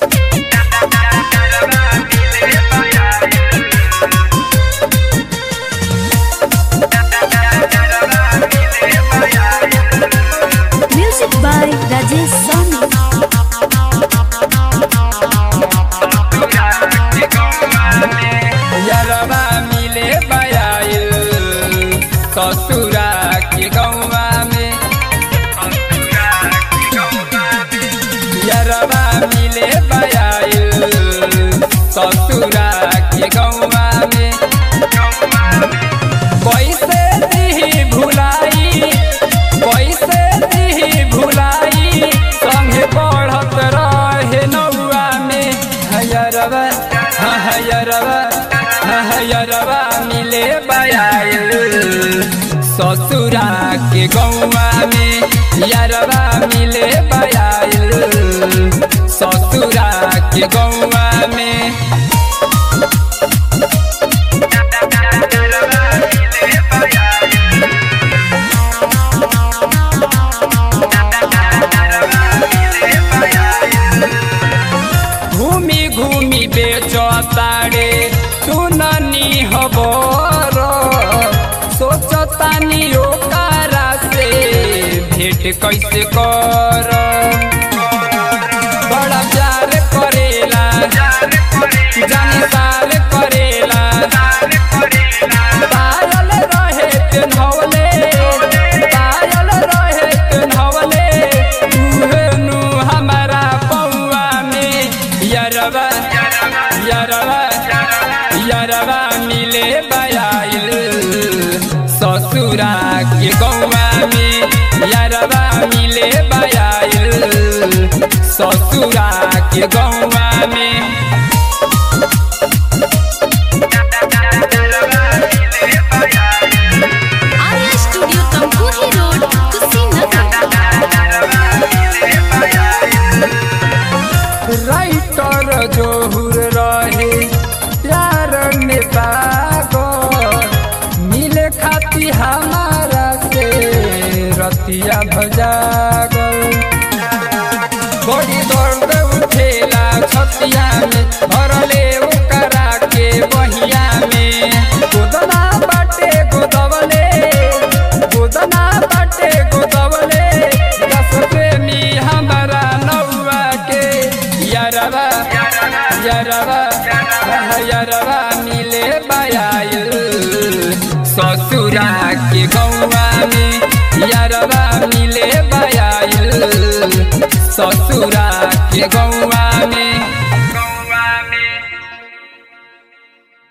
Music by Rajesh Soni. यरवा मिले बयाइल ससुरा के गौवा में यरवा मिले बयाइल ससुरा के गौवा में कैसे दिही भुलाई कैसे दिही भुलाई संगे पढ़त रहे नौआ में हयरवा हयरवा हयरवा मिले बयाइल ससुरा के गौवा में यरवा मिले बयाइल ससुरा के गौवा में घूमी घूमी बेचो तारे सुननी हबर सोचतानी ओकारा से भेंट कैसे कर बड़ा प्यार करेला जाने साल करेला पायल रहे पेन्हवले पायल रहे पेन्हवले उहे नु हमारा पौआ में यरवा यरवा यरवा मिले बयाइल ससुरा के गौवा में यरवा मिले बयाइल ससुरा के गौवा में Arya Studio Tamkuhi Road, Kushinagar. Writer जोहुर रहे प्यार में पागल मिले खाती हमारा से रतिया भजागल बड़ी दर्द उठेला छतिया में भरले ओकरा के बहिया में गोदना बाटे गोदवले गोदना बाटे गोदवले दस प्रेमी हमारा नौआ के यरवा यरवा यरवा मिले बयाइल ससुरा के गौवा में यरवा मिले बयाइल ससुरा के गौवा में